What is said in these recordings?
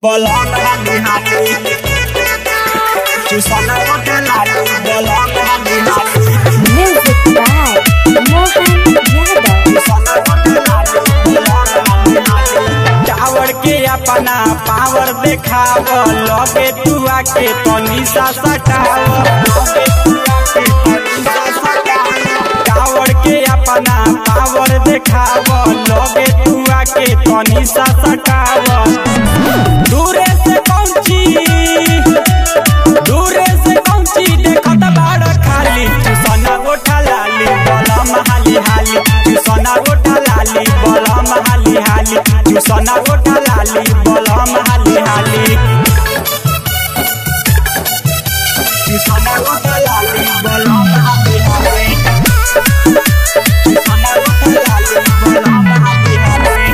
Bolong hati-hati Susana udah lalu Bolong hati-hati Music by Mohan Yadav. Susana udah lalu Bolong hati-hati tower के अपना power देखाव लगे तू आके तनी सा सटाव टावर के अपना पावर देखाव लगे तू आके तनी सा सटाव दूरे से पहुंची दूरे से पहुंची देखत बाड़ खाली सोना गोठा लाली बलम हाली हाली सोना गोठा लाली बलम हाली हाली सोना गोठा लाली बलम हाली हाली सोना गोठा लाली बलम हाली हाली सोना गोठा लाली बलम हाली हाली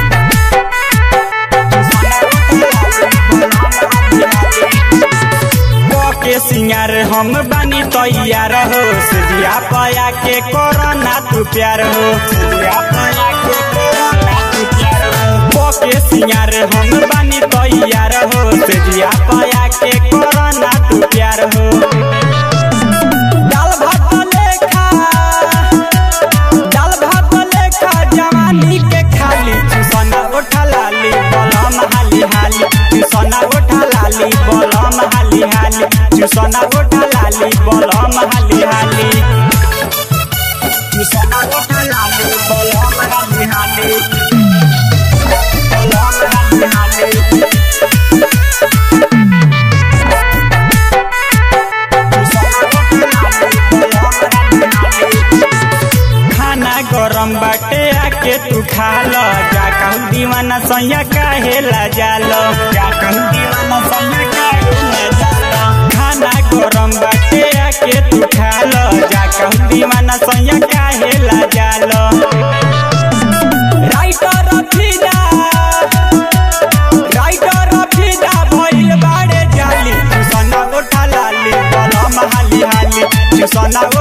के सिंगार हम बानी तैयार हो सिया पया के कोरोना तू प्यार हो सिया पया के कोरोना तू प्यार हो के सिंगार हम बानी तैयार हो सिया पया के कोरोना तू प्यार हो दाल भात लेखा दाल भात लेखा जवानी के खाली सोना उठा लाली बलम हाली हाली सोना उठा लाली बलम हाली हाली सोना उठा लाली बलम हाली हाली सोना उठा लाली बलम हाली हाली बलम हाली हाली खाना गरम बाटे आके तू खा लो जा कहूँ दीवाना सैया काहे ला जालो जा कहूँ दीवाना सैया काहे ला जालो खाना गरम बाटे आके तू खा लो जा कहूँ दीवाना सैया काहे ला जालो राइटर फिदा राइटर फिदा भइल बाड़े जाली सोना गोठा लाली बलम हाली हाली सोना